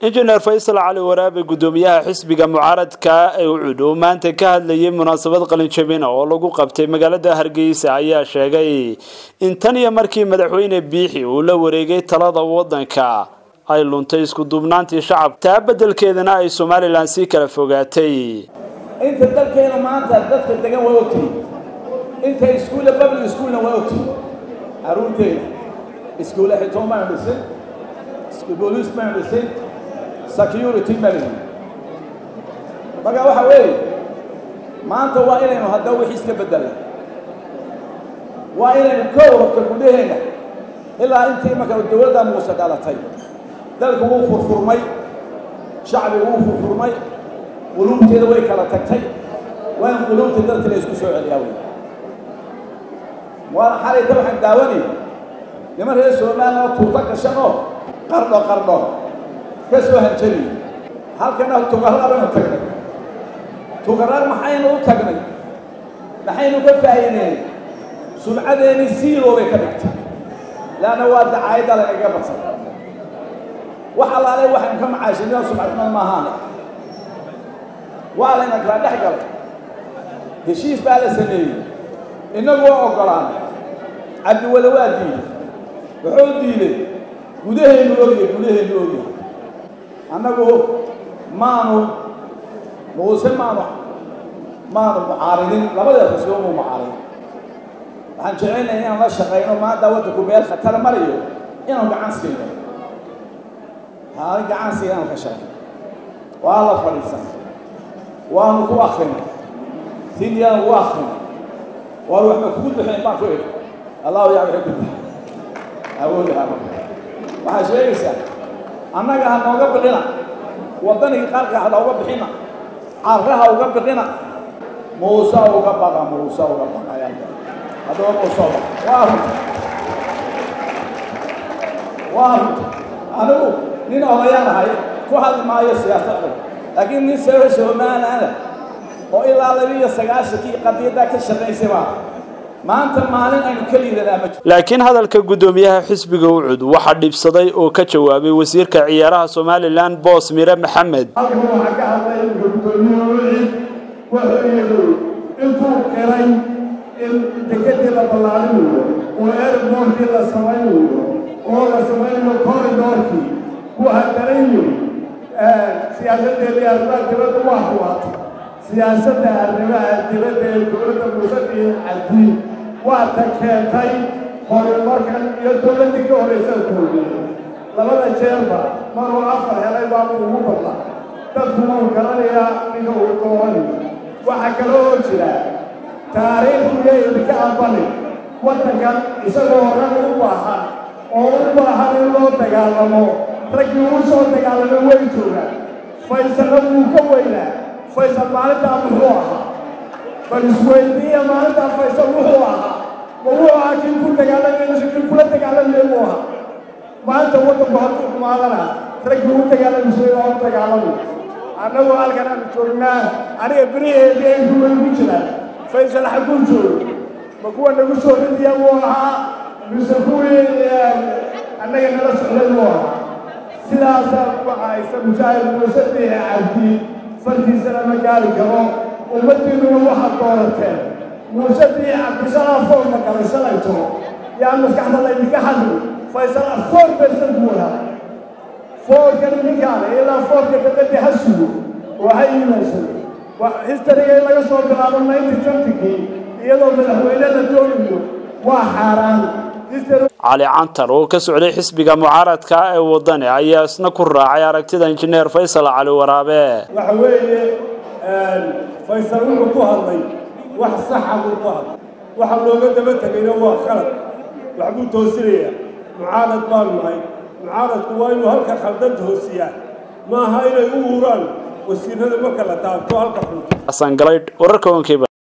injineer faysal cali waraabe guddoomiyaha xisbiga mucaaradka ee ucud oo maanta ka hadlayay munaasabad qalinjabina oo lagu qabtay magaalada hargeysa ayaa sheegay in tan iyo markii madaxweyne biixi uu la wareegay talada wadanka ay luntay isku duubnaantii shacabka taa beddelkeedana ay somalilan sii kala fogaatay inta dalkeena maanta dadka degan waa ogtihi inta iskuulla public schoolna waa ogtihi caruurteena iskuulla xitoon baanu dhisay booliis baanu dhisay security malihi marka waxa weeye maanta waa inaynu haddaba wixii iska beddelna waa inaynu kow rabto gudaheenna ilaa intii marka dowladda muuse dhalatay dalku wuu furfurmay shacbigu wuu furfurmay quluubteeda way kala tagtay waa in quluubta dadka la isku soo celiyaa wey waa xalayta waxaan daawanaya niman reer somaliland oo tuuta gashan oo qardho qardho ka soo hanjaniy halkana tugarra baynu tagnay tugarra maxaynu u tagnay maxaynu ka faa'iideynay sumcadeennii siiloo bay ka dhigtay leanna waa dacaayadda lagaga badsan wax allaale waxaynu ka macaashinina sumcadnimada maahaane waa layna kala dhex galay heshiis baa la sameeyey innagu waa oggolaanay cabdiwale waa diiday wuxuu diiday gudaheennu ogyahay gudaheennu ogyahay annagu maanu muuse maanu maanu mucaaridin labadeed xusbo muu mucaaridin waxaan jecelnahay inaan la shaqayno maanta waddanku meel khatar marayo inaan gacan siino haa gacan siina inaan ka shaqayno waa la fadhiisan waanu ku akrina sindiyaanu ku akrina waanu waxba kugu bixin baan ku idhi allahu yaa wixii ku bixin awoodaha waxaa sheegaysaa annaga ha nooga bixina waddanigii qaarka ha nooga bixina carraha uga bixina muuse uga baqa muuse uga baqa haddaba muuse uga waa runta waa runta anigu nin odayaan ahay ku hadli maayo siyaasadda laakiin nin soo somaliland oo ilaa labiiyo sagaashankii qadiyaddaa ka shaqaysay baa maanta maalin aynu ka liidanaa ma jiro laakiin hadalka guddoomiyaha xisbiga ucud waxaa dhibsaday oo ka jawaabay wasiirka ciyaaraha somalilan boos mire maxamed halkan waxaa ka hadlay imika guddoomiyaha ucid wuxuu yidhi intuu qiray in dekedii la ballaarinayo oo airbortkii la samaynayo oo la samaynayo corridorkii ku hadaran yiri siyaasaddeedii arrimaha dibadda waa huwaatay siyaasadda arrimaha dibadda ee dowladda muuse iyo cabdi waa ta keentay horumarkan iyo dowladdii ka horraysa dowlad labada jeerba maruu afar helay baabuu ugu badlaa dadku wuu garanayaa ninka uu dooranayo waxaa kale oo jira taariikhdiiyo idinka aqbali waddankan isagoo rag u baahan oo u baahan in loo dagaalamo raggii uu soo dagaalamay way joogaan faysalna wuu ka weynaa faysal maalintaa muxuu ahaa bal isweydiiya maalintaa faysal wuxuu ahaa ma wuu ahaa kii ku dagaalamay kii kula dagaalamay buu ahaa maanta waddanku hadduu xumaadana raggii u dagaalamisay waa u dagaalamay annagu halkan aanu joognaa aniga beriheedii ay ruway ku jiraan faysal xagguu joogo ma kuwa nagu soo ridiya buu ahaa mise kuwii annaga nala socday buu ahaa sidaasaa waxaysa mujaahid muuse biixi cabdi fartiisana ma gaari karo ummaddiinnuna waxaad doorateen muuse biixi cabdi shalaa foorma galay shalayto yaa maskaxda laydinka hadli faysal foor bersan buu ahaa foorkan ninkaale ilaa foorka dabadda ha sugo oo ha iimaysan historyga in laga soo bilaabo ninety twenty-kii iyadoo madaxweyne la doonayo waa xaaraan cali cantar oo ka socday xisbiga mucaaradka ee wadani ayaa isna ku raacay aragtida injineer faysal cali waraabe waxa weeye faysal wuxuu ku hadlay wax saxa buu ku hadlay waxa looga daba tegayna waa khalad waxbuu toosinayaa mucaarad baanu nahay mucaaradku waa inuu halka khaldan toosiyaa maaha inay u uraan wasiirada marka la taabto halka xun xasan galaydh wararka onkiiba